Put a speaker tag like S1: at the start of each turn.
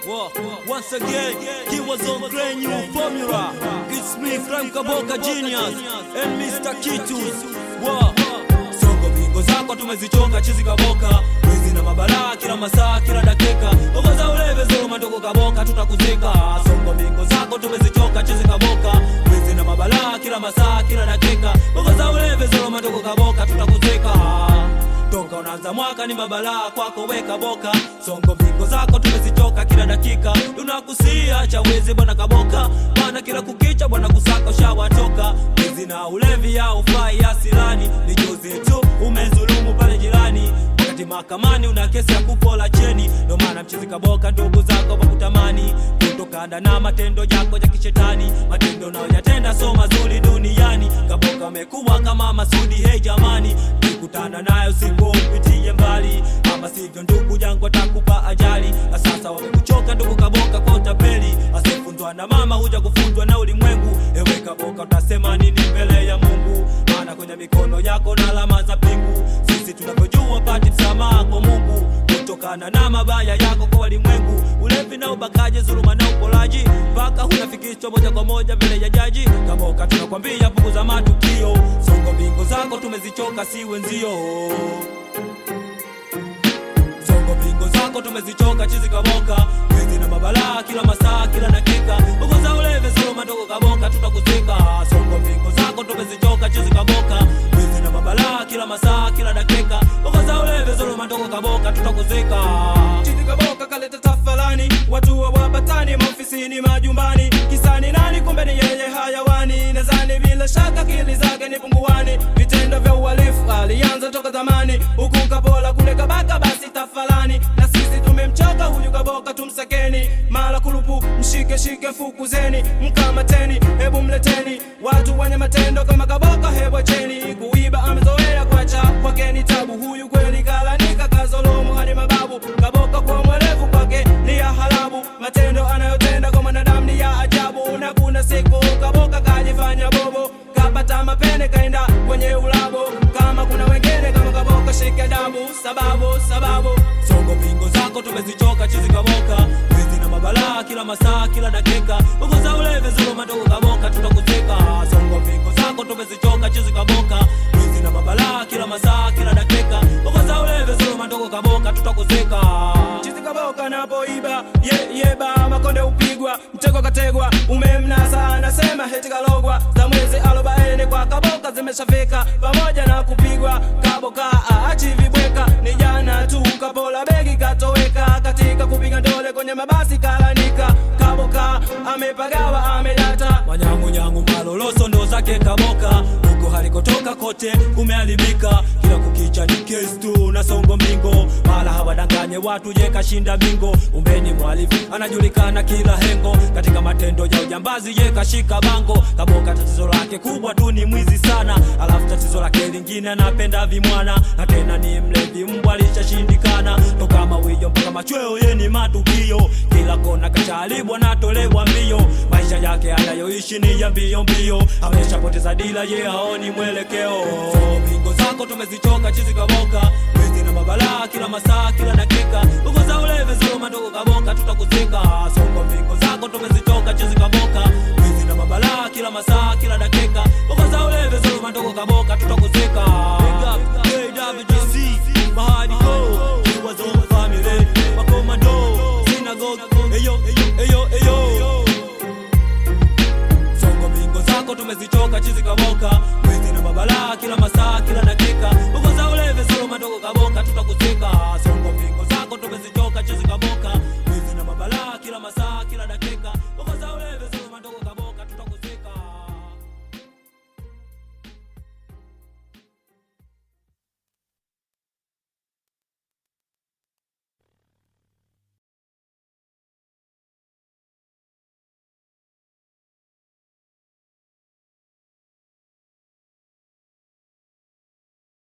S1: Well, once again, he was on brand new formula. It's me, Frank Kaboka Genius, and Mr. Kitus. Wow. Songo bingo zako tumezichoka chizi kaboka wizi na mabalaa kila masaa kila dakika ogoza uleve zuluma ndogo kaboka tutakuzika songo bingo zako tumezichoka chizi kaboka wizi na mabalaa kila masaa kila dakika ogoza uleve zuluma ndogo kaboka tutakuzika Tonga unaanza mwaka ni mabalaa kwako weka boka songo vingo zako tumezichoka kila dakika tunakusia cha wezi bwana kaboka bwana kila kukicha bwana kusaka ushawatoka wizi na ulevi ya ufai asilani ni juzi tu umezulumu pale jirani wakati mahakamani una kesi ya kupola cheni ndo maana mchizi kaboka ndugu zako wakutamani kutokana na matendo yako ya kishetani matendo unayoyatenda so mazuri duniani kaboka amekuwa kama masudi hei jamani kikutana nayo siku upitie mbali ama sivyo ndugu yangu atakupa ajali na sasa wamekuchoka ndugu kaboka kwa utapeli asifundwa na mama huja kufundwa na ulimwengu ewe kaboka utasema nini mbele ya mungu maana kwenye mikono yako na alama za pingu sisi tunavyojua pati msamaha kwa mungu kutokana na mabaya yako kwa walimwengu ulevi na ubakaji zuluma na upolaji mpaka hunafikishwa moja kwa moja mbele ya jaji kaboka tunakwambia punguza matukio songo mbingo zako tumezichoka si wenzio songo mbingo zako tumezichoka chizi kaboka wizi na mabalaa kila masaa kila dakika punguza ulevi zuluma ndogo kaboka tutakuzika songo mbingo zako tumezichoka chizi kaboka wizi na mabalaa kila masaa kila dakika punguza ulevi zuluma ndogo kaboka tutakuzika
S2: Chizi kaboka kaleta tafalani, watu wa wabatani, maofisini, majumbani, kisani nani? Kumbe ni yeye hayawani. Nadhani bila shaka akili zake ni punguani, vitendo vya uhalifu alianza toka zamani, huku kapola kule kabaka, basi tafalani. Na sisi tumemchoka huyu kaboka, tumsakeni mala kulupu, mshike shike, fukuzeni, mkamateni, hebu mleteni watu wenye matendo kama kaboka, hebu acheni kuiba, amezoea kwacha kwake ni tabu. Huyu kweli kalanika, kazolomu hadi mababu, kaboka kwa mwerevu kwake ni ya halabu, matendo anayotenda kwa mwanadamu ni ya ajabu. Na kuna siku kaboka kajifanya bobo, kapata mapene kaenda kwenye ulabo. Kama kuna wengine kama kaboka, shike adabu, sababu sababu
S1: songo mbingo zako tumezichoka chizi kaboka wizi na mabalaa kila masaa kila dakika punguza ulevi zuluma ndogo kaboka tutakuzika songo mbingo zako tumezichoka chizi kaboka wizi na mabalaa kila masaa kila dakika punguza ulevi zuluma ndogo kaboka tutakuzika
S2: chizi kaboka napoiba ye yeba makonde upigwa mtego kategwa umemnasa anasema heti kalogwa za mwezi arobaini kwa kaboka zimeshafika pamoja na kupigwa kaboka aachi vibweka ni jana tu kapola begi katoweka katika kupiga ndole kwenye mabasi kalanika kaboka amepagawa amedata
S1: manyangunyangu maloloso ndo zake kaboka huko halikotoka kote kumeharibika kila kukicha ni kesi tu na songo mbingo mala hawadanganye watu je kashinda bingo umbeni mwalifu anajulikana kila hengo katika matendo ya ujambazi ye kashika bango kaboka tatizo lake kubwa tu ni mwizi sana alafu tatizo lake lingine anapenda vimwana na tena ni mlevi mbwa lishashindikana toka mawiyo mpaka machweo ye ni matukio kila kona kachalibwa natolewa mbio maisha yake anayoishi ni ya mbio mbio ameshapoteza dila ye haoni mwelekeo bingo zako tumezichoka chizi kaboka wizi na mabalaa kila masaa kila dakika ugoza ulevi zuluma ndogo kaboka tutakuzika songo bingo zako tumezichoka chizi kaboka wizi na mabalaa kila masaa kila dakika ugoza ulevi zuluma ndogo kaboka tutakuzika Big up, KWGC, Mahadi Go, he was on family, Makomando, Synagogue, eyo, eyo, eyo, eyo. songo bingo zako tumezichoka chizi kaboka wizi na mabalaa kila masaa kila